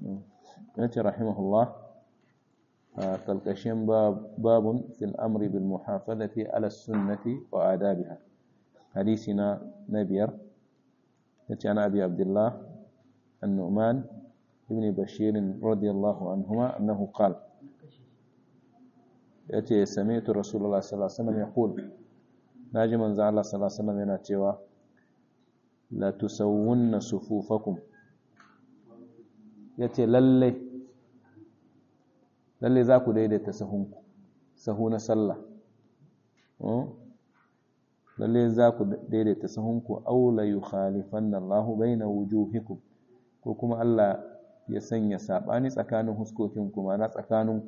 yace rahimahullah kalkashin babun fil amri bil muhafazati ala sunnati wa adabiha hadisi na na biyar yace ana abi abdullah an-nu'man ibn bashir radiyallahu anhuma annahu qala yace sami'tu rasulullah sallallahu alaihi wasallam yaqul naji manzo Allah sallallahu alaihi wasallam yana cewa la tusawwunna sufufakum yace lalle lalle za ku daidaita sahunku sahu na sallah lalle za ku daidaita sahunku aw la yukhalifanna Allahu baina wujuhikum ko kuma Allah ya sanya sabani tsakanin huskokinku ma na tsakaninku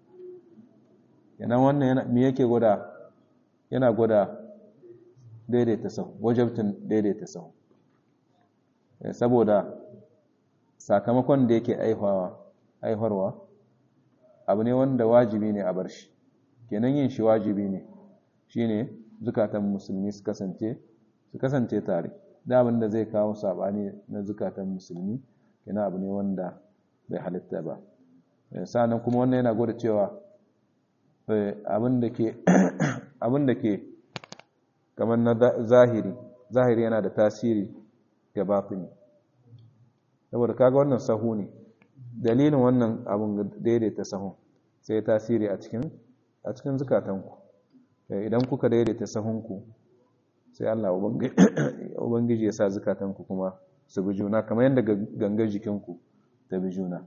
yana wannan yana me yake gwada yana gwada daidaita sahu wajabtin daidaita sahu saboda sakamakon da yake aihawa aiharwa abu ne wanda wajibi ne a bar shi kenan yin shi wajibi ne shine zukatan musulmi su kasance su kasance tare da abin da zai kawo sabani na zukatan musulmi kenan abu ne wanda bai halitta ba sannan kuma wannan yana gwada cewa abin da ke abin da ke kamar na zahiri zahiri yana da tasiri ga batini saboda kaga wannan sahu ne dalilin wannan abin daidaita sahun sai tasiri a cikin a cikin zukatanku idan kuka daidaita sahunku sai Allah ubangiji ya sa zukatanku kuma su bi juna kamar yadda gangar jikinku ta bi juna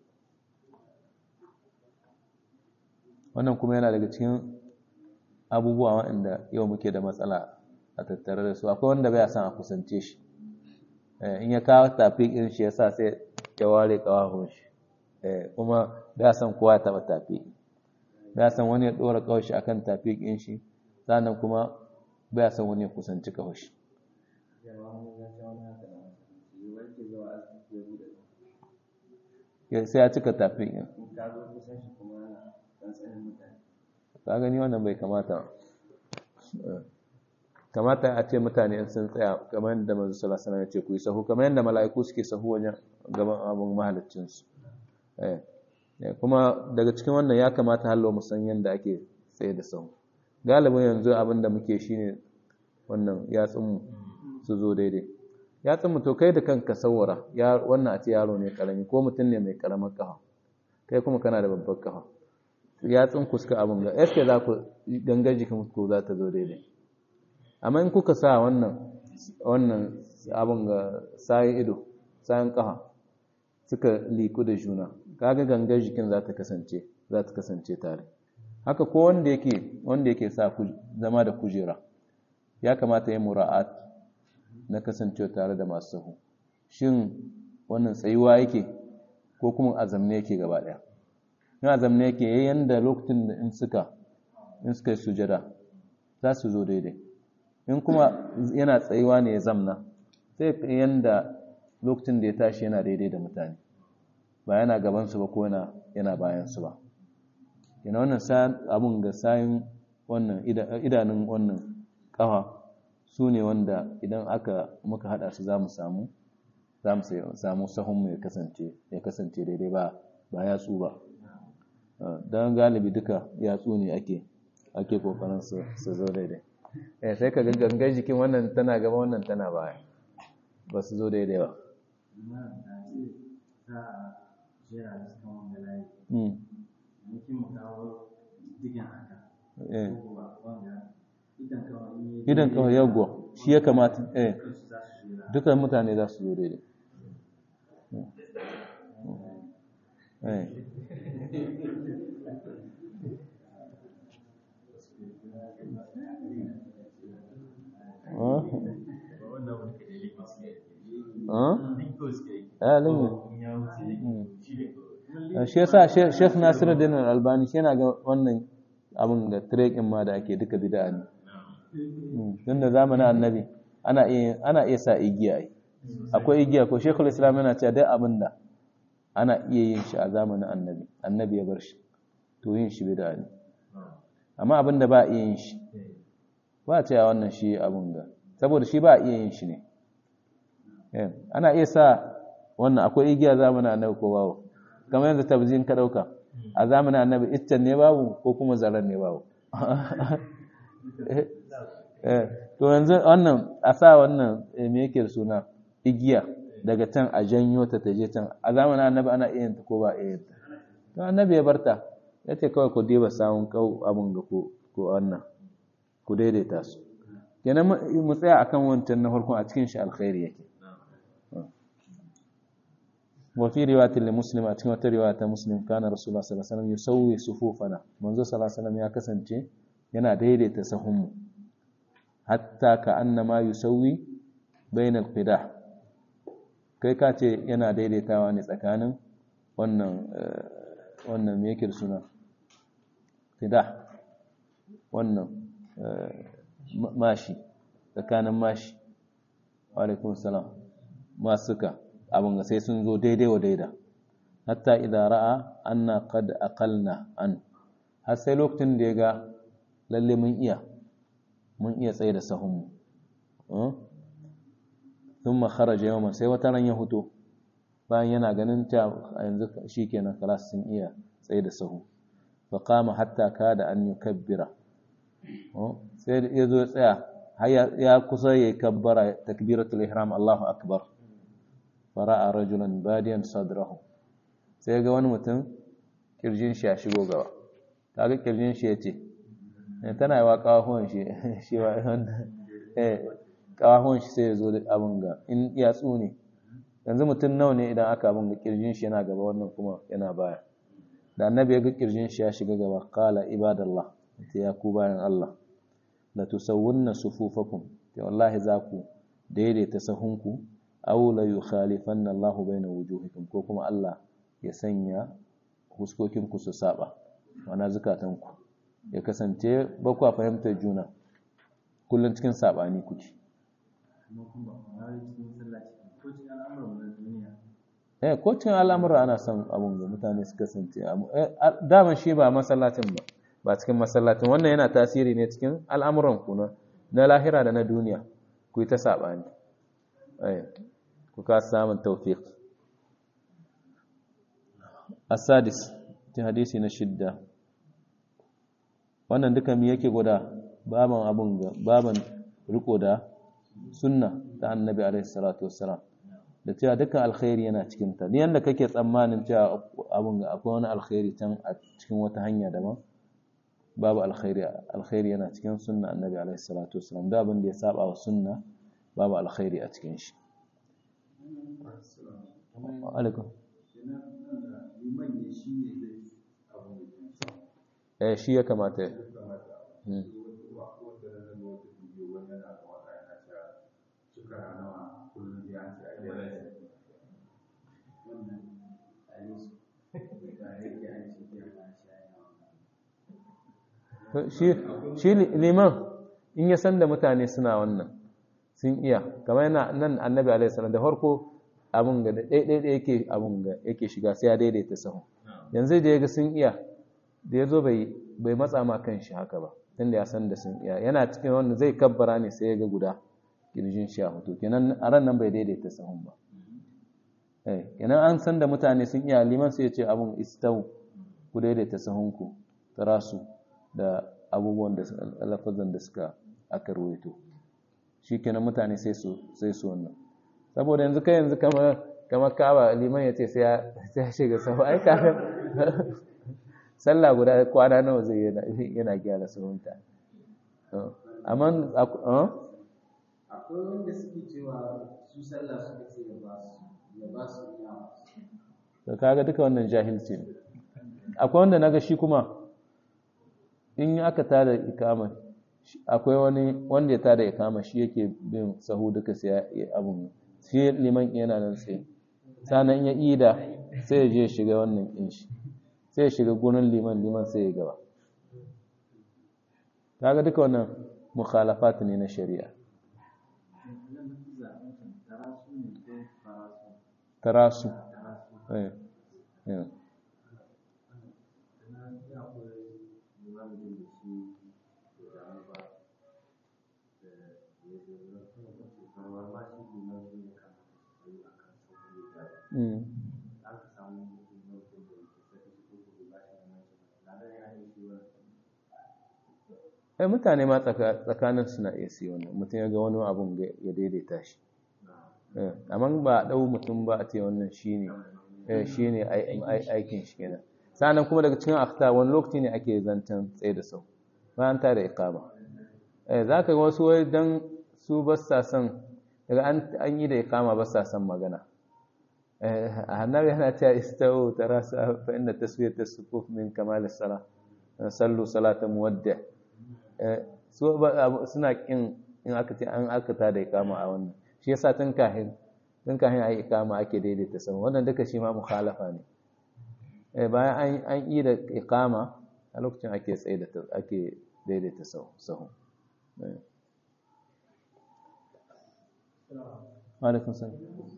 wannan kuma yana daga cikin abubuwa waɗanda yau muke da matsala a tattare da su akwai wanda bai san a kusance shi in ya kawo tafi irin shi yasa sai ya ware kawahun shi kuma bai san kowa ya taba tafi bai san wani ya dora kawai shi akan tafi ɗin shi sannan kuma bai san wani ya kusanci kawai shi sai ya cika tafi ɗin ka gani wannan bai kamata kamata a ce mutane sun tsaya kamar yadda manzo sallallahu alaihi wasallam ya ce ku yi sahu kamar yadda mala'iku suke sahu wajen gaban abun mahaliccin su eh kuma daga cikin wannan ya kamata hallo mu san yadda ake tsaye da sahu galibin yanzu abin da muke shine wannan yatsun su zo daidai yatsun mu to kai da kanka sawara ya wannan a ce yaro ne karami ko mutum ne mai karamar kafa kai kuma kana da babbar kafa yatsun ku suka abin ga yaske za ku gangar jikin ku za ta zo daidai amma in kuka sa wannan wannan abin ga sayin ido sayin kafa suka liku da juna kaga gangar jikin za ta kasance za ta kasance tare haka ko wanda yake wanda yake sa zama da kujera ya kamata ya mura'at na kasancewa tare da masu sahu shin wannan tsayuwa yake ko kuma azamne yake gaba daya in azamne yake yayin da lokacin da in suka in suka yi sujada za su zo daidai in kuma yana tsayuwa ne ya zamna sai yanda lokacin da ya tashi yana daidai da mutane ba yana gabansu ba ko yana bayansu ba yana wannan abun ga sayin wannan idanun wannan kafa su ne wanda idan aka muka hada su za mu samu za mu samu sahunmu ya kasance ya kasance daidai ba ba yatsu ba don galibi duka yatsu ne ake ake kokarin su zo daidai eh sai ka gangan jikin wannan tana gaba wannan tana baya ba su zo daidai ba idan kawai yagwa shi ya kamata eh duka mutane za su zo daidai eh shi yasa Sheikh Nasiruddin Al-Albani shi yana ga wannan abin da trekin ma da ake duka bid'a ne tun da zamanin annabi ana iya ana iya sa igiya ai akwai igiya ko Sheikhul Islam yana cewa duk abin da ana iya yin shi a zamanin annabi annabi ya bar shi to yin shi bid'a ne amma abin da ba a iya yin shi ba a cewa wannan shi abin da saboda shi ba a iya yin shi ne ana iya sa wannan akwai igiya zamanin annabi ko babu kamar yanzu tabzin ka dauka a zamanin annabi iccen ne babu ko kuma zaren ne babu to yanzu wannan a sa wannan me yake da suna igiya daga can a janyo ta ta je can a zamanin annabi ana iya ta ko ba iya ta to annabi ya barta ya ce kawai ku diba samun kau abin ga ko wannan ku daidaita su kenan mu tsaya akan wancan na farkon a cikin shi alkhairi yake wa fi riwayatin li muslim a cikin wata riwaya ta muslim kana rasulullah sallallahu alaihi wasallam yusawwi sufufana manzo sallallahu alaihi wasallam ya kasance yana daidaita sahunmu hatta ka annama yusawwi bainal qidah kai ka ce yana daidaitawa ne tsakanin wannan wannan me yake suna qidah wannan mashi tsakanin mashi wa alaikum salam masuka abin ga sai sun zo daidai wa daida hatta idan ra'a anna qad aqalna an har sai lokacin da ya ga lalle mun iya mun iya tsaye da sahunmu sun kharaja yawman sai wata ran ya huto bayan yana ganin ta yanzu shikenan kalas sun iya tsaye da sahu fa qama hatta kada an yukabbira sai ya zo ya tsaya har ya kusa ya kabbara takbiratul ihram Allahu akbar fara'a rajulan badiyan sadrahu sai ga wani mutum kirjin shi ya shigo gaba kaga kirjin shi yace tana yawa kawahon shi shi wa eh kawahon shi sai ya zo da abin ga in ya tsune yanzu mutum nawa ne idan aka abin ga kirjin shi yana gaba wannan kuma yana baya da annabi ya ga kirjin shi ya shiga gaba qala ibadallah ya ku bayan Allah la tusawwunna sufufakum to wallahi za ku daidaita sahunku aw la yukhalifanna Allahu baina wujuhikum ko kuma Allah ya sanya huskokin ku su saba wana zakatan ku ya kasance ba ku fahimtar juna kullun cikin sabani kuke eh ko cikin al'amura ana son abun ga mutane su kasance dama shi ba masallacin ba ba cikin masallacin wannan yana tasiri ne cikin al'amuran ku na lahira da na duniya ku yi ta sabani eh ku ka samun tawfiq as-sadis ta hadisi na shidda wannan duka mi yake gwada baban abun ga baban riko da sunna ta annabi alaihi salatu wassalam da cewa dukkan alkhairi yana cikin ta ni yanda kake tsammanin cewa abun ga akwai wani alkhairi can a cikin wata hanya daban babu alkhairi alkhairi yana cikin sunna annabi alaihi salatu wassalam da abin da ya saba wa sunna babu alkhairi a cikin shi alaikum eh shi ya kamata ya shi liman in ya san da mutane suna wannan sun iya kamar yana nan annabi alaihi salam da farko abin ga ɗaiɗaiɗai yake abin ga yake shiga sai ya daidaita sahun yanzu da ya ga sun iya da ya zo bai matsa ma kan shi haka ba tunda ya san da sun iya yana cikin wanda zai kabbara ne sai ya ga guda kirjin shi a hoto kenan a ran nan bai daidaita sahun ba kenan an san da mutane sun iya liman sai ya ce abin istau ku daidaita sahunku tarasu da abubuwan da lafazan da suka aka ruwaito shi kenan mutane sai su sai su wannan saboda yanzu kai yanzu kamar kamar kaba liman ya ce sai ya shiga sahu ai kafin sallah guda kwana nawa zai yana gyara sahunta amma akwai wanda suke cewa su sallah suka ce ya ba su ya ba su yawa to kaga duka wannan jahilci ne akwai wanda naga shi kuma in aka tada ikama akwai wani wanda ya tada ikama shi yake bin sahu duka sai ya abun shi liman yana nan tsaye sanan ya ida sai ya je shiga wannan din shi sai ya shiga gurin liman liman sai ya gaba kaga duka wannan mukhalafat ne na shari'a tarasu eh eh aka samu mutum na mutum da yake saka shi ko ko ba shi da mace ladan ya yi shi wani ai mutane ma tsaka- tsakanin suna iya su yi wannan mutum ya ga wani abun ga- ya daidaita shi Eh, amma ba a ɗau mutum ba a ce wannan shi ne shi ne aikin shi kenan sa'annan kuma daga cikin akhta wani lokaci ne ake zancen tsaye da sau bayan ta da iqama eh za ka ga wasu wai dan su ba sa son daga an an yi da iqama ba sa son magana eh annabi yana cewa istawu tarasa fa inna taswiyat as-sufuf min kamal as-salah sallu salata muwaddi eh su ba- suna kin in aka ce an aka ta da iqama a wannan shi yasa tun kahin tun kahin ayi iqama ake daidaita sama wannan duka shi ma mukhalafa ne eh bayan an an yi da iqama a lokacin ake tsaye da ake daidaita sahu sahu eh wa alaikum salam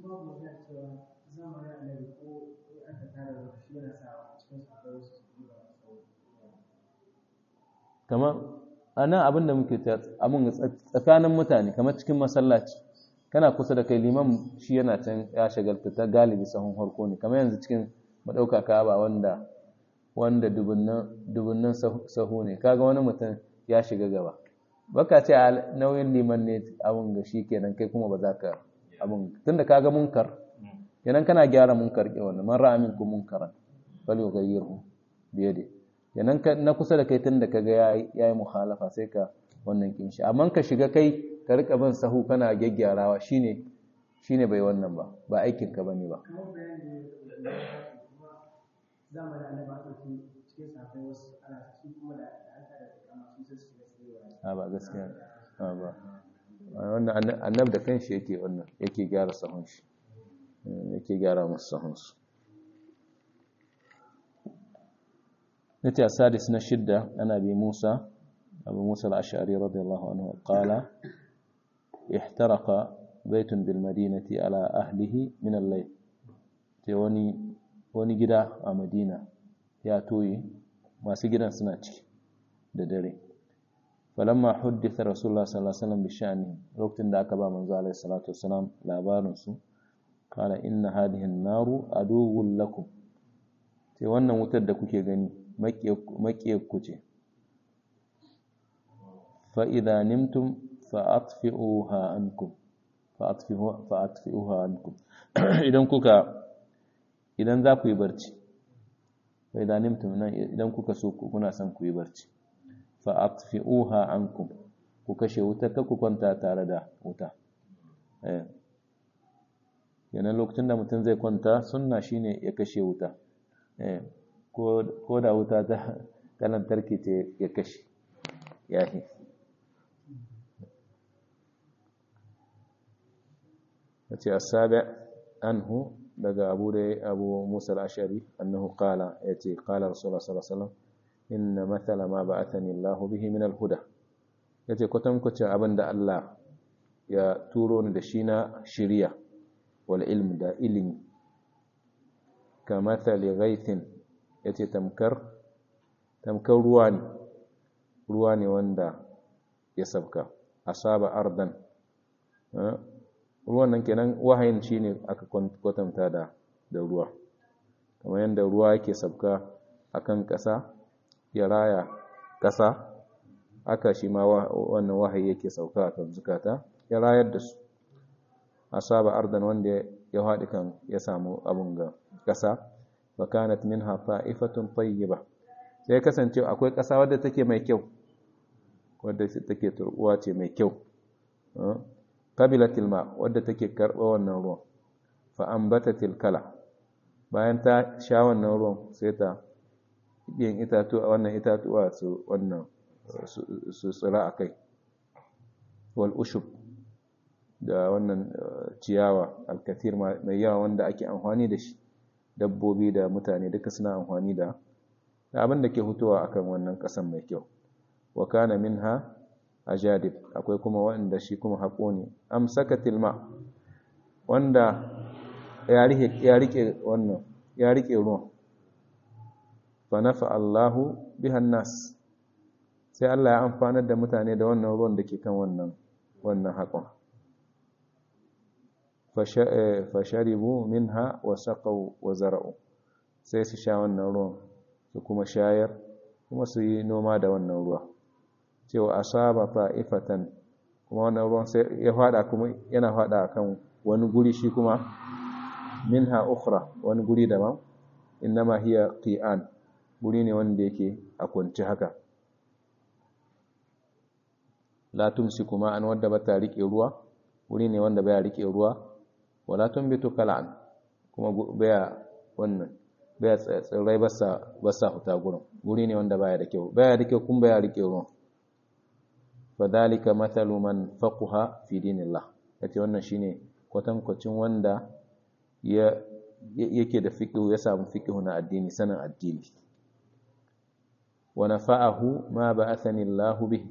kamar anan abin da muke ta abin tsakanin mutane kamar cikin masallaci kana kusa da kai liman shi yana can ya shagalta ta galibi sahun harko ne kamar yanzu cikin madauka kaba wanda wanda dubunnan dubunnan sahu ne kaga wani mutum ya shiga gaba baka ce a nauyin liman ne abin ga shi kenan kai kuma ba za ka abin tunda kaga munkar kenan kana gyara munkar ke wannan man ra'a minkum munkaran fal yughayyirhu bi yadihi kenan na kusa da kai tun da kaga yayi yayi mukhalafa sai ka wannan kin shi amma ka shiga kai ka rika bin sahu kana gyaggyarawa shine shine bai wannan ba ba aikin ka bane ba kamar bayani da zamanin annabi aka fi cikin safai wasu ana su kuma da an tada da kama su sai su shiga tsayewa a ba gaskiya a ba wannan annabi da kanshi yake wannan yake gyara sahun shi yake gyara musu sahun su نتي السادس نشدة أنا أبي موسى أبو موسى الأشعري رضي الله عنه قال احترق بيت بالمدينة على أهله من الليل وني وني جدا مدينة يا توي ما سجدا سناتي ددري فلما حدث رسول الله صلى الله عليه وسلم بشأنه وقت ذاك با من عليه الصلاة والسلام لا بارنسو قال إن هذه النار عدو لكم sai wannan wutar da kuke gani maƙiyarku ce fa'ida nimtum fa'atfi'uha ankum fa'atfi'uha ankum idan kuka idan za ku yi barci fa'ida nimtum nan idan kuka so kuna son ku yi barci fa'atfi'uha ankum ku kashe wuta ka ku kwanta tare da wuta yanar lokacin da mutum zai kwanta sunna shine ya kashe wuta ko da wuta ta lantarki ce ya kashe yahi yace asabi anhu daga abu da abu musa al-ashari annahu qala yace qala rasulullah sallallahu alaihi wasallam inna mathala ma ba'athani Allah bihi min al-huda yace kwatankwacin abinda Allah ya turo ni da shi na shiriya wal ilm da ilimi kamathali ghaithin yace tamkar tamkar ruwa ne ruwa ne wanda ya sabka asaba ardan ruwan nan kenan wahayin shine aka kwatanta da da ruwa kamar yadda ruwa yake sabka akan ƙasa ya raya ƙasa aka shi ma wannan wahayi yake sauka akan zukata ya rayar da su asaba ardan wanda ya haɗi kan ya samu abun ga ƙasa wa kanat minha ta'ifatun tayyiba sai kasance akwai ƙasa wadda take mai kyau wadda take turbuwa ce mai kyau qabilatil ma wadda take karba wannan ruwan fa ambatatil kala bayan ta sha wannan ruwan sai ta yin itatu wannan itatuwa su wannan su tsira akai wal ushub da wannan ciyawa alkathir mai yawa wanda ake amfani da shi dabbobi da mutane duka suna amfani da abin da ke hutuwa akan wannan kasan mai kyau wa kana minha ajadib akwai kuma wanda shi kuma haƙo ne amsakatil ma wanda ya rike ya rike wannan ya rike ruwan fa nafa Allahu bihan nas sai Allah ya amfanar da mutane da wannan ruwan da ke kan wannan wannan haƙon fasharibu minha wa saqaw wa zara'u sai su sha wannan ruwan su kuma shayar kuma su yi noma da wannan ruwa cewa asaba ta'ifatan kuma wannan ruwan sai ya fada kuma yana fada akan wani guri shi kuma minha ukhra wani guri daban innama hiya qi'an guri ne wanda yake a kunci haka la tumsiku ma'an wadda bata rike ruwa guri ne wanda baya rike ruwa wala tumbitu kal'an kuma baya wannan baya tsirrai basa basa huta gurin guri ne wanda baya da kyau baya da kyau kuma baya rike ruwa fadhalika mathalu man faqaha fi dinillah yace wannan shine kwatankwacin wanda ya yake da fiqh ya samu fiqh na addini sanin addini wa nafa'ahu ma ba'athani Allah bihi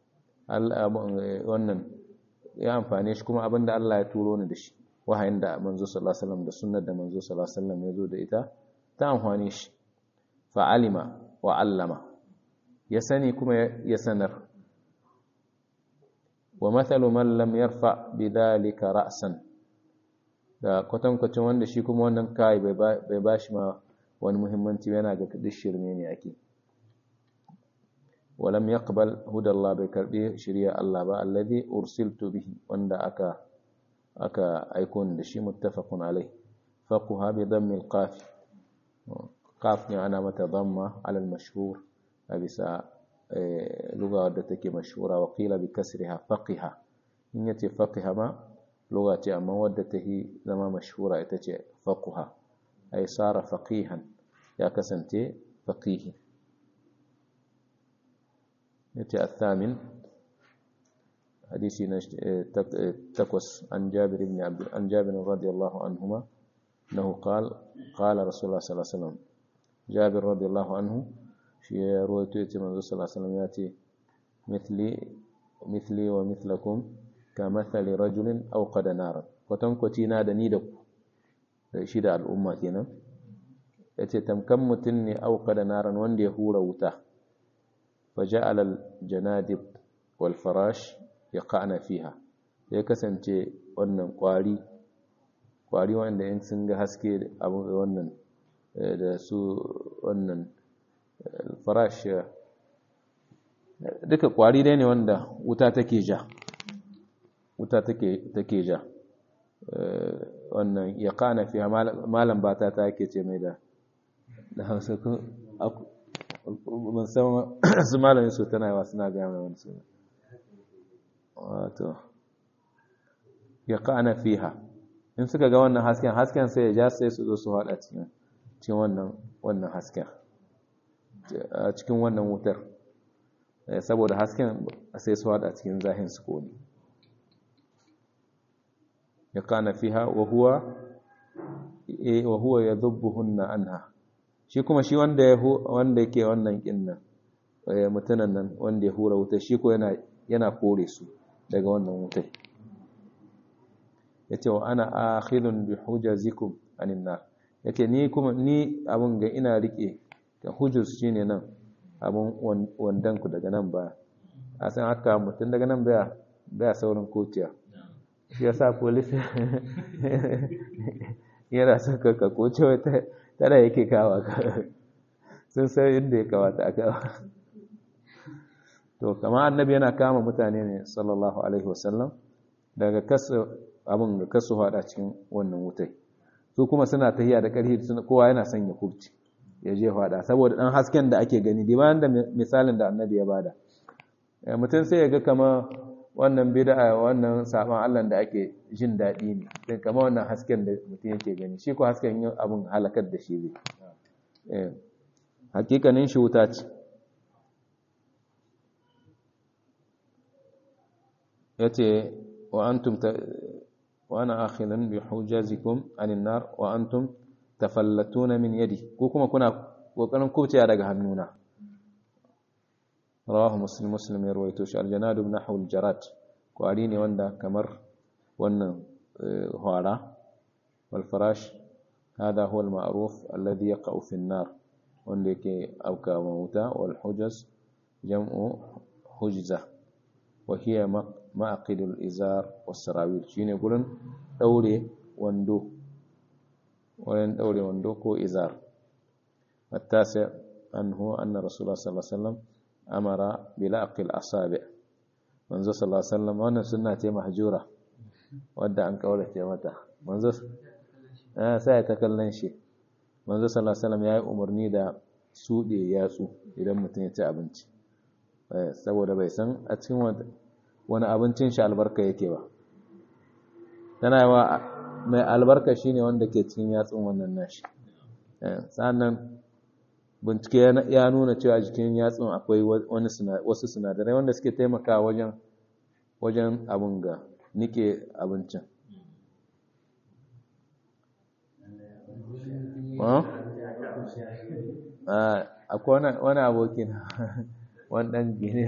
wannan ya amfane shi kuma abinda Allah ya turo ni da shi wahayin da manzo sallallahu alaihi wasallam da sunnar da manzo sallallahu alaihi wasallam ya zo da ita ta amfane shi fa'alima wa allama ya sani kuma ya sanar wa mathalu man lam yarfa bidhalika ra'san da kwatankwacin wanda shi kuma wannan kai bai bashi ma wani muhimmanci yana ga duk shirme ne ake ولم يقبل هدى الله بكربي شريعة الله با الذي أرسلت به وند أكا أكا أيكون دشي متفق عليه فقها بضم القاف قاف أنا متضمة على المشهور أبسا لغة ودتك مشهورة وقيل بكسرها فقها إن يتي فقها ما لغة أما ودته زما مشهورة يتي فقها أي صار فقيها يا كسنتي فقيه يتي الثامن حديث تقوس عن جابر بن عبد عن جابر رضي الله عنهما انه قال قال رسول الله صلى الله عليه وسلم جابر رضي الله عنه في روايته يتي من صلى الله عليه وسلم ياتي مثلي مثلي ومثلكم كمثل رجل اوقد نارا kwatankwaci na da ni da ku shi da al'umma kenan yace tamkan mutun ne auqada naran wanda ya hura wuta فجعل الجنادب والفراش يقعن فيها ya kasance wannan kwari kwari wanda in sun ga haske abu wannan da su wannan farash duka kwari dai ne wanda wuta take ja wuta take take ja wannan ya kana fiha malam bata ta yake ce mai da da hausa ko ban san su malamin su tana yawa suna gaya mai wani suna wato ya ka'ana fiha in suka ga wannan hasken hasken sai ya ja sai su zo su haɗa cikin cikin wannan wannan hasken a cikin wannan wutar saboda hasken sai su haɗa cikin zahin su kone ya ka'ana fiha wa huwa wa huwa yadhubbuhunna anha shi kuma shi wanda ya wanda yake wannan kinnan mutunan nan wanda ya hura wuta shi ko yana yana kore su daga wannan wutai yace wa ana akhilun bi hujazikum anin nar yace ni kuma ni abun ga ina rike da hujus shine nan abun wandan ku daga nan ba a san haka mutun daga nan baya baya saurin kociya shi yasa police yana son ka koce wata tana yake kawa ka sun san inda ya kawata a kawa to kama annabi yana kama mutane ne sallallahu alaihi wasallam daga kasu abin ga kasu hada cikin wannan wutai su kuma suna tahiya da ƙarfi kowa yana son ya kurci ya je hada saboda dan hasken da ake gani di bayan da misalin da annabi ya bada mutum sai ya ga kama wannan bid'a wannan saban Allah da ake jin daɗi ne din kama wannan hasken da mutum yake gani shi ko hasken yin abin halakar da shi zai eh hakikanin shi wuta ce yace wa antum wa ana akhilan bi hujazikum anin nar wa antum tafallatuna min yadi ko kuma kuna kokarin kubciya daga hannuna rawahu muslim muslim ya rawaito shi aljanadu ibn nahwu aljarat kwari ne wanda kamar wannan hwara wal farash hada huwa al-ma'ruf alladhi yaqa'u fi an-nar wanda yake auka wuta wal hujaz jam'u hujza wa hiya ma'aqidul izar was-sarawil shine gurin daure wando wayan daure wando ko izar التاسع أنه أن رسول الله صلى الله عليه وسلم أمر بلعق الأصابع منذ صلى الله عليه وسلم وأن سنة محجورة wadda an kaurace mata manzo eh sai ta kallon shi manzo sallallahu alaihi wasallam yayi umarni da sude yatsu idan mutum ya ci abinci eh saboda bai san a cikin wani abincin shi albarka yake ba tana yawa mai albarka shine wanda ke cikin yatsun wannan nashi eh sannan bincike ya nuna cewa jikin yatsun akwai wani wasu sinadarai wanda suke taimakawa wajen wajen abin ga nike abincin akwai wani abokin wannan gini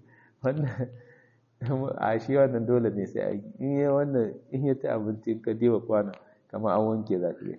a shi wannan dole ne sai a in yi wannan in yi ta abinci ka diba kwana kama an wanke za ka yi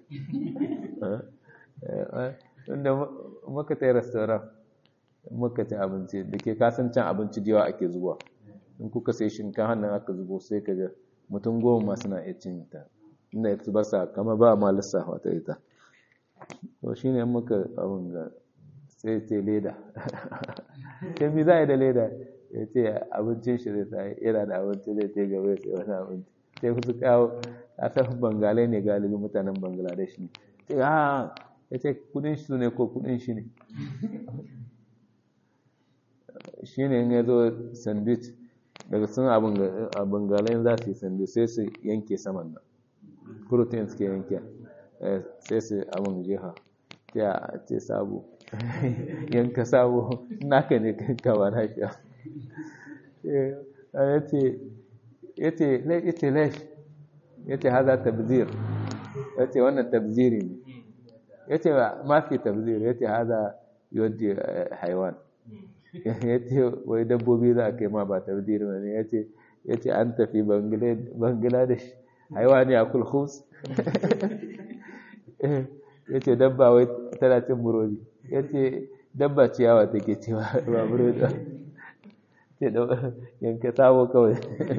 inda muka ta yi restoran muka ci abinci da ke kasancin abinci da yawa ake zuwa in kuka sai shinkan hannun aka zubo sai ka ga mutum goma masu na iya cin ta inda ya ba sa kama ba ma lissafa ta ita to shi ne muka abin ga sai ce leda sai mi za a yi da leda ya ce abincin shi zai sai yana da abinci zai ce gaba ya sai wani abinci sai su kawo a san bangalai ne galibi mutanen bangladesh ne ce ha ya ce kudin shi ne ko kudin shi ne shi ne in ya zo sandwich daga sun abin galayin za su yi sandwich sai su yanke saman nan protein suke yanke sai su abin jiha ya ce sabo yanka sabo naka ne kanka ba na shi ya ce ya ce lesh ya ce haza tabzir ya ce wannan tabziri ne ya ce ma fi tabzir ya ce haza yadda haiwan ya ce wai dabbobi za a kai ma ba tabziri ne ya ce an tafi bangladesh haiwa ne a kulhus ya ce dabba wai tana cin burodi ya ce dabba ciyawa take cewa ba burodi ce yanka sabo kawai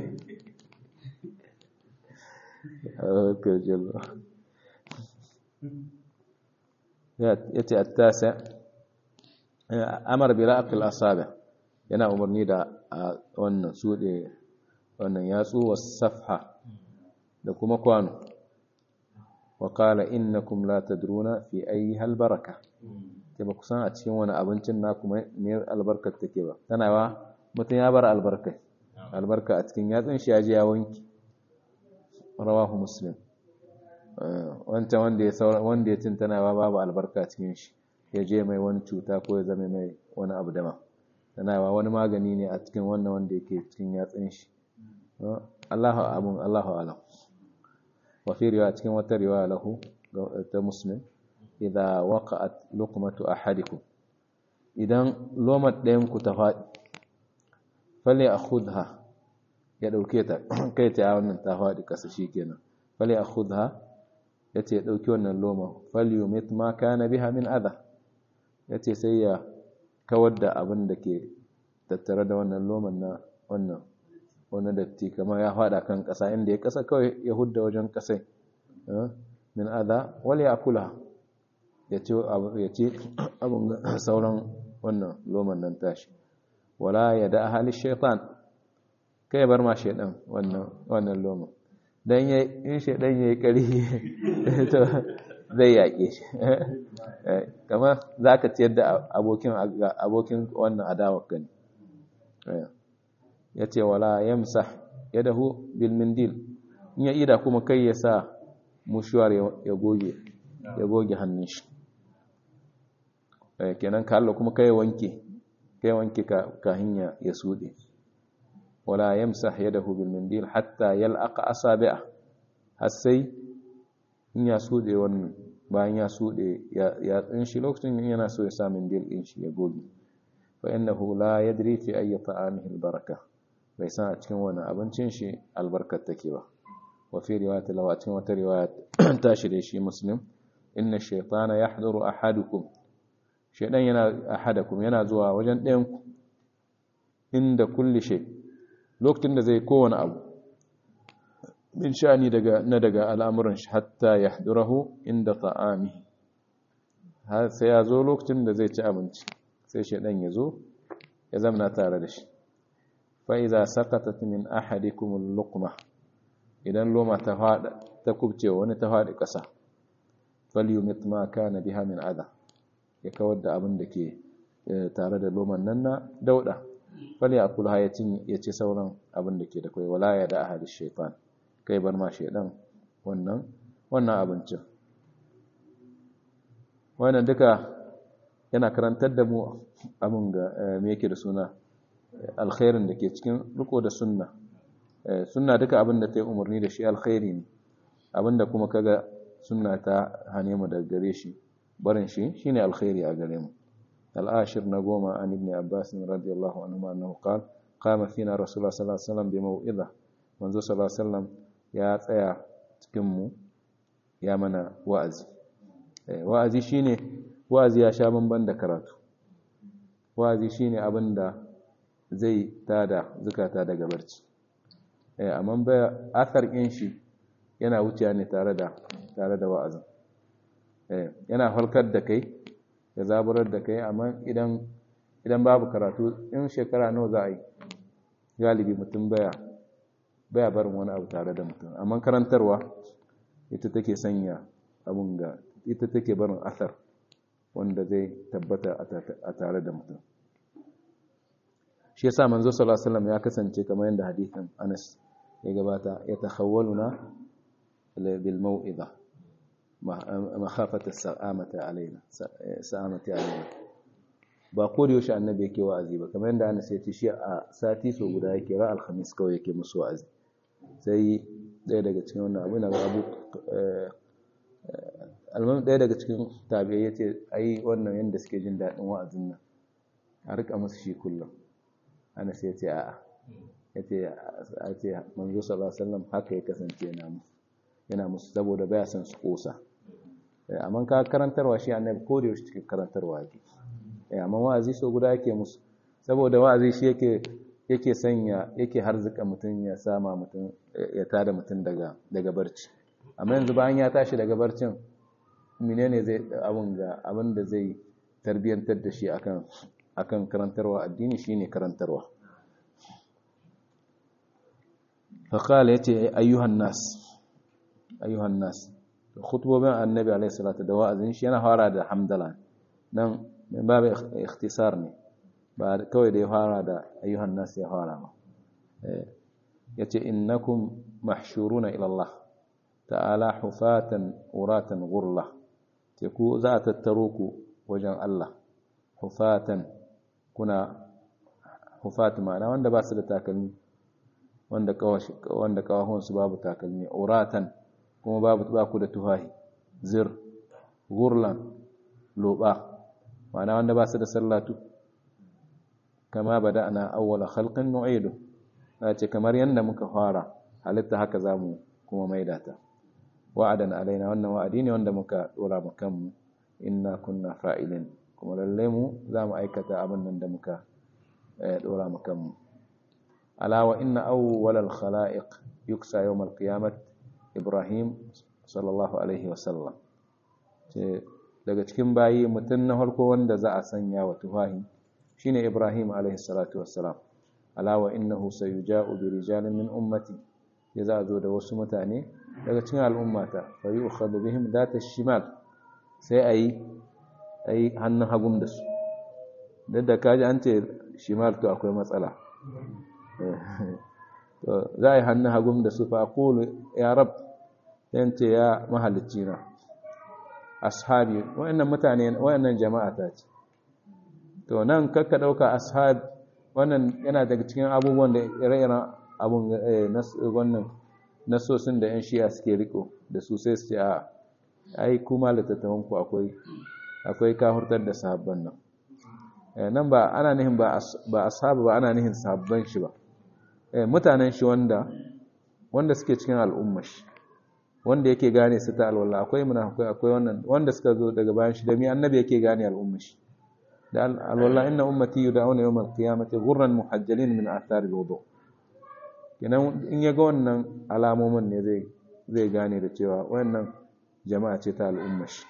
ya ce attasa amar bi ra'aqil asabi yana umarni da wannan sude wannan yatsu was safha da kuma kwano wa qala innakum la tadruna fi ayyiha albaraka ke ba kusan a cikin wani abincin na kuma ne albarkar take ba tana wa mutum ya bar albarka albarka a cikin yatsun shi ya je ya wanki rawahu muslim wancan wanda ya saura wanda ya cin tana babu albarka cikin shi ya je mai wani cuta ko ya zama mai wani abu dama tana wani magani ne a cikin wannan wanda yake cikin yatsun shi Allahu abun Allahu alam wa fi riwaya cikin wata riwaya lahu ta muslim idza waqa'at luqmatu ahadikum idan lomat ɗayan ku ta faɗi fali akhudha ya dauke ta kai ta wannan ta faɗi kasa shikenan fali akhudha yace ya dauki wannan loma fali yumit ma kana biha min adha yace sai ya kawar da abin da ke tattare da wannan loman na wannan wani datti kamar ya fada kan ƙasa inda ya ƙasa kawai ya hudda wajen ƙasai min adha wal yakula ya ce abin sauran wannan loman nan tashi wala ya da ahali shaitan kai bar ma shaitan wannan wannan loman dan ya in shaitan yayi kari to zai yake shi kamar zaka ciyar da abokin abokin wannan adawar gani yace wala yamsah yadahu bil mindil in ya ida kuma kai ya sa mushuwar ya goge ya goge hannun shi kenan ka Allah kuma kai wanke kai wanke ka hanya ya sude wala yamsah yadahu bil mindil hatta yalqa asabi'a har sai in ya sude wannan bayan ya sude ya tsin shi lokacin yana so ya sa mindil din shi ya goge fa innahu la yadri fi ayyi ta'amihi al baraka bai san a cikin wani abincin shi albarkar take ba wa fi riwayat lawa cikin wata riwaya tashi da shi muslim inna shaytana yahduru ahadukum shaidan yana ahadakum yana zuwa wajen ɗayan ku inda kulli shay lokacin da zai kowane abu min sha'ani daga na daga al'amuran shi hatta yahdurahu inda ta'ami har sai ya zo lokacin da zai ci abinci sai shedan ya zo ya zamana tare da shi fa idza saqatat min ahadikum al-luqma idan loma ta fada ta kubce wani ta fadi kasa falyumit ma kana biha min adha ya kawar da abin da ke tare da loman nan na dauda fali akul ha ya ci sauran abin da ke da kai wala ya da ahadi shaytan kai bar ma shaydan wannan wannan abincin wannan duka yana karantar da mu abin ga me yake da suna alkhairin da ke cikin riko da sunna sunna duka abin da ta yi umarni da shi alkhairi ne abin da kuma kaga sunna ta hane mu daga gare shi barin shi shine alkhairi a gare mu al-ashir na goma an ibn abbas radiyallahu anhu annahu qala qama fina rasulullah sallallahu alaihi wasallam bi mau'iza manzo sallallahu alaihi wasallam ya tsaya cikin mu ya mana wa'azi wa'azi shine wa'azi ya sha bamban da karatu wa'azi shine abinda zai tada zukata daga barci amma ba athar kin shi yana wuciya ne tare da tare da wa'azin yana halkar da kai ya zaburar da kai amma idan idan babu karatu in shekara nawa za a yi galibi mutum baya baya barin wani abu tare da mutum amma karantarwa ita take sanya abun ga ita take barin asar wanda zai tabbata a tare da mutum shi yasa manzo sallallahu alaihi wasallam ya kasance kamar yadda hadisin Anas ya gabata ya takhawwaluna bil mau'iza makhafata sa'amata alaina sa'amati alaina ba ko da yaushe annabi yake wa'azi ba kamar yadda Anas ya ce shi a sati so guda yake ra alhamis kawai yake musu wa'azi sai ɗaya daga cikin wannan abu na abu alman ɗaya daga cikin tabi'ai ya ce ai wannan yadda suke jin daɗin wa'azin nan a rika musu shi kullum Anas ya ce a'a ya ce a ce manzo sallallahu alaihi wasallam haka ya kasance yana musu yana musu saboda baya son su kosa amma ka karantarwa shi annabi ko da yaushe cikin karantarwa yake amma wa'azi so guda yake musu saboda wa'azi shi yake yake sanya yake harzuka mutum ya sama mutum ya tada mutum daga daga barci amma yanzu bayan ya tashi daga barcin menene zai abun ga abin da zai tarbiyantar da shi akan akan karantarwa addini shine karantarwa fa qala yace ayyuhan nas ayyuhan nas khutbobin annabi alayhi salatu da wa'azin shi yana fara da hamdala nan min babu ikhtisar ne ba kawai da ya fara da ayyuhan nas ya fara ba yace innakum mahshuruna ila Allah ta'ala hufatan uratan ghurla ce ku za a tattaro ku wajen Allah hufatan kuna hufat ma'ana wanda ba su da takalmi wanda wanda kawahunsu babu takalmi uratan kuma babu ba ku da tuhahi zir gurlan loba ma'ana wanda ba su da sallatu kama bada'na awwala khalqin nu'idu ce kamar yanda muka fara halitta haka zamu kuma maida ta wa'adan alaina wannan wa'adi ne wanda muka dora mu kanmu inna kunna fa'ilin kuma lalle mu zamu aikata abin nan da muka dora mu kanmu ala wa inna awwalal khalaiq yuksa yawm al-qiyamah ibrahim sallallahu alaihi wasallam ce daga cikin bayi mutum na farko wanda za a sanya wa tufahi shine ibrahim alaihi salatu wassalam ala wa innahu sayuja'u bi rijalin min ummati ya za zo da wasu mutane daga cikin al'ummata fa yu'khadhu bihim data shimal sai ayi ayi hannun hagun da su dan da kaji an ce shimal to akwai matsala to za a yi hannun hagun da su fa aqulu ya rab yance ya mahalicci na ashabi wayannan mutane wayannan jama'a ta ce to nan kakka dauka ashab wannan yana daga cikin abubuwan da ire-iren abun wannan nasosin da 'yan shiya suke riko da su sai su ce a ai kuma littattafanku akwai akwai kahurtar da sahabban nan nan ba ana nihin ba ashabu ba ana nihin sahabban shi ba mutanen shi wanda wanda suke cikin al'ummar shi wanda yake gane su ta alwala akwai munafikai akwai wannan wanda suka zo daga bayan shi da mi annabi yake gane al'ummar shi da alwala inna ummati yud'auna yawm al-qiyamati ghurran muhajjalin min athar al-wudu kenan in ya ga wannan alamomin ne zai zai gane da cewa wannan jama'a ce ta al'umma shi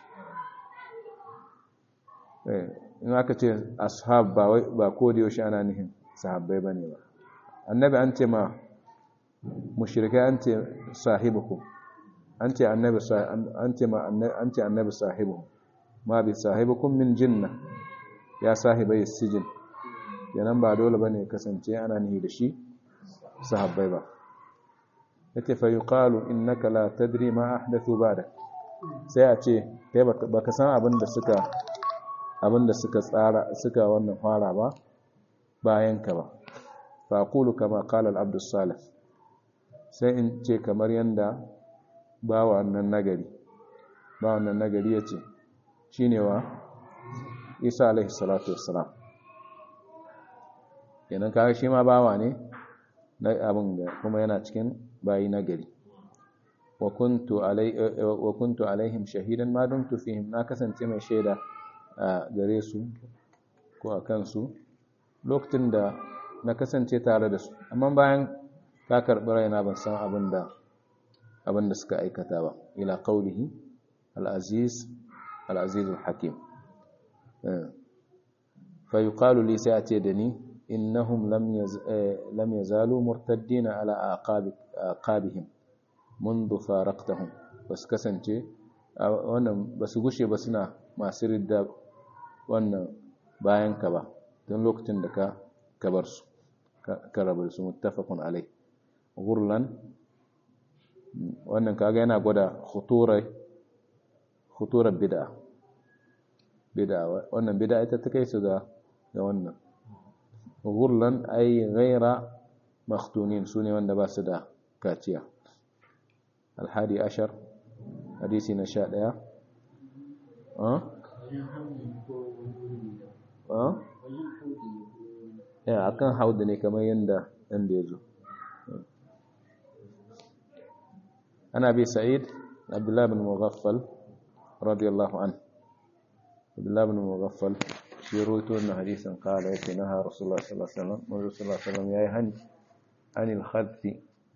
in aka ce ashab ba ba ko da yaushe ana nihin sahabbai bane ba annabi an ce ma mushrikai an ce sahibukum an ce annabi an ce ma an ce annabi sahibu ma bi sahibukum min jinna ya sahibai sijin yanan ba dole bane kasance ana nihi da shi sahabbai ba yake fa yuqalu innaka la tadri ma ahdathu ba'dak sai a ce kai baka san abin da suka abin da suka tsara suka wannan fara ba bayan ka ba fa aqulu kama qala al-abd salih sai in ce kamar yanda bawa wannan nagari bawa wannan nagari yace shine wa Isa alaihi salatu wassalam kenan kaga shi ma bawa ne na abin da kuma yana cikin bayi nagari wa kuntu alaihim shahidan ma dumtu fihim na kasance mai shaida a gare su ko a kansu lokacin da na kasance tare da su amma bayan ka karɓi raina ban san abin da abin da suka aikata ba ila qaulihi al-aziz al-aziz al-hakim fa yuqalu li sai a ce da ni innahum lam yazalu murtaddina ala aqabihim منذ فارقتهم bas kasance wannan basu gushe ba suna masu ridda wannan bayan ka ba tun lokacin da ka kabar su ka rabar su muttafaqun alai gurlan wannan kaga yana gwada khuturai khuturar bid'a bid'a wannan bid'a ita ta kai su ga ga wannan gurlan ay ghaira makhtunin sune wanda ba su da kaciya الحادي عشر حديث نشاء يا ها ها ya akan hauda ne kamar yanda yanda yazo ana bi sa'id abdullah bin mughaffal radiyallahu an abdullah bin mughaffal shi rawaito wannan hadisin qala yace naha rasulullah sallallahu alaihi wasallam manzo sallallahu alaihi wasallam yayi hani anil khadfi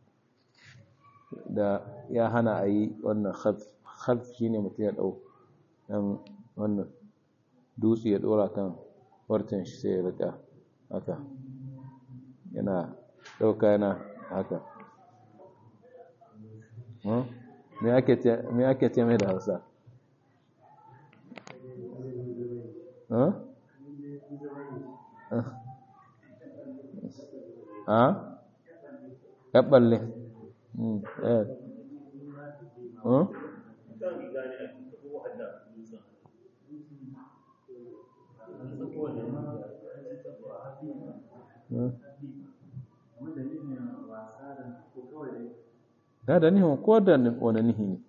da ya hana a yi wannan khalf shi ne mutum ya ɗau ɗan wannan dutse ya ɗora kan wartan shi sai ya rika haka yana ɗauka yana haka me ake ce mai da hausa ha? ya ɓalle da da nihin ko da wani nihi ne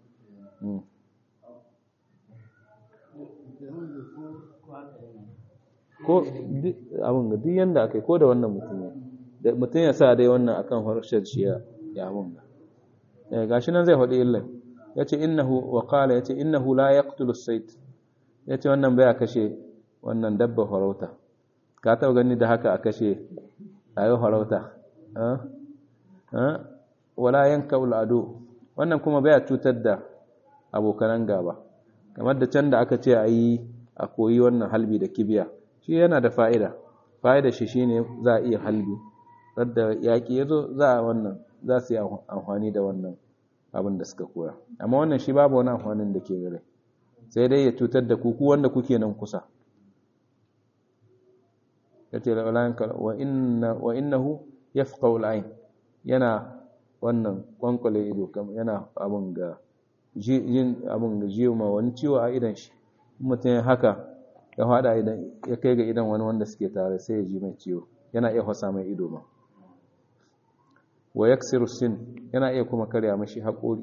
ko abin ga duk yanda aka yi ko da wannan mutum ya mutum ya sa dai wannan akan harshen shi ya abin ga gashi nan zai faɗi illan ya ce innahu wa qala ya ce innahu la yaqtulu as-sayt ya ce wannan baya kashe wannan dabba farauta ka taɓa gani da haka a kashe ayo farauta wala yanka ado wannan kuma baya cutar da abokanan gaba kamar da can da aka ce a yi a koyi wannan halbi da kibiya shi yana da fa'ida fa'ida shi shine za a iya halbi sadda yaƙi ya zo za a wannan za su yi amfani da wannan abin da suka koya amma wannan shi babu wani amfanin da ke gare sai dai ya cutar da kuku wanda kuke nan kusa ya ce wa innahu ya fi ƙaulayin yana wannan kwankwale ido yana abin ga yin abin ga jiyo ma wani ciwo a idan shi mutum ya haka ya hada idan ya kai ga idan wani wanda suke tare sai ya ji mai ciwo yana iya hasa mai ido ma wa yaksiru sin yana iya kuma karya mashi haƙori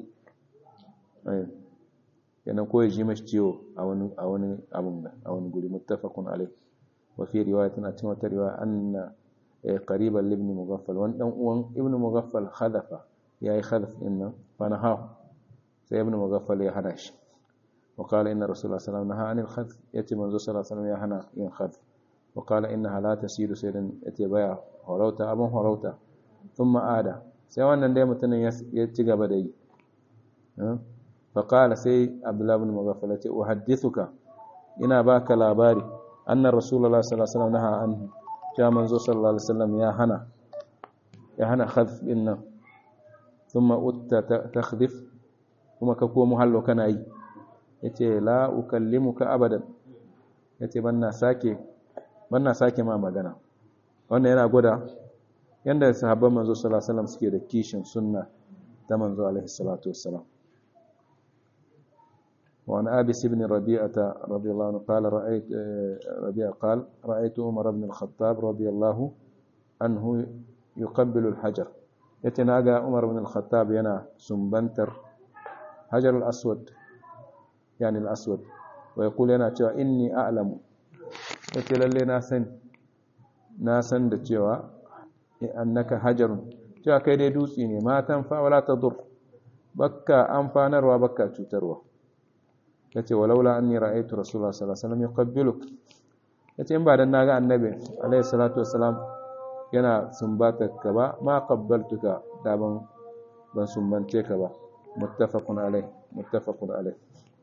yana ko ya ji mashi ciwo a wani a wani abin da a wani guri muttafaqun alai wa fi riwayatin a cikin wata riwaya anna qariban ibn mughaffal wani dan uwan ibn mughaffal khadafa yayi khadaf din nan fa nahahu sai ibn mughaffal ya hana shi wa qala inna rasulullah sallallahu alaihi wasallam naha anil khadf yace manzo sallallahu alaihi wasallam ya hana yin khadf wa qala innaha la tasiru saydan yace baya horauta abun horauta thumma ada sai wannan dai mutumin ya ci gaba da yi faƙala sai abdullahi bin magafala ce uhaddithuka ina baka labari annar rasulullah sallallahu alaihi wasallam naha anhu cewa manzo sallallahu alaihi wasallam ya hana ya hana khadf din nan thumma utta takhdhif kuma ka komo hallo kana yi yace la ukallimuka abadan yace banna sake banna sake ma magana wannan yana gwada yanda sahabban manzo sallallahu alaihi wasallam suke da kishin sunna ta manzo alaihi salatu wassalam وعن أبس بن ربيعة رضي الله عنه قال رأيت ربيعة قال رأيت عمر بن الخطاب رضي الله عنه يقبل الحجر يتناقى عمر بن الخطاب ينا سنبنتر حجر الأسود يعني الأسود ويقول ينا تشوى إني أعلم يتلال لي ناسن ناسن تشوى أنك حجر تشوى كيدي دوسيني ما تنفع ولا تضر بكا أنفانر وبكا تتروى yace walaula anni ra'aytu rasulullah sallallahu alaihi wasallam yuqabbiluk yace in ba dan naga annabi alaihi salatu wassalam yana sumbata ka ba ma qabbaltuka da ban ban sumbance ka ba muttafaqun alaihi muttafaqun alaihi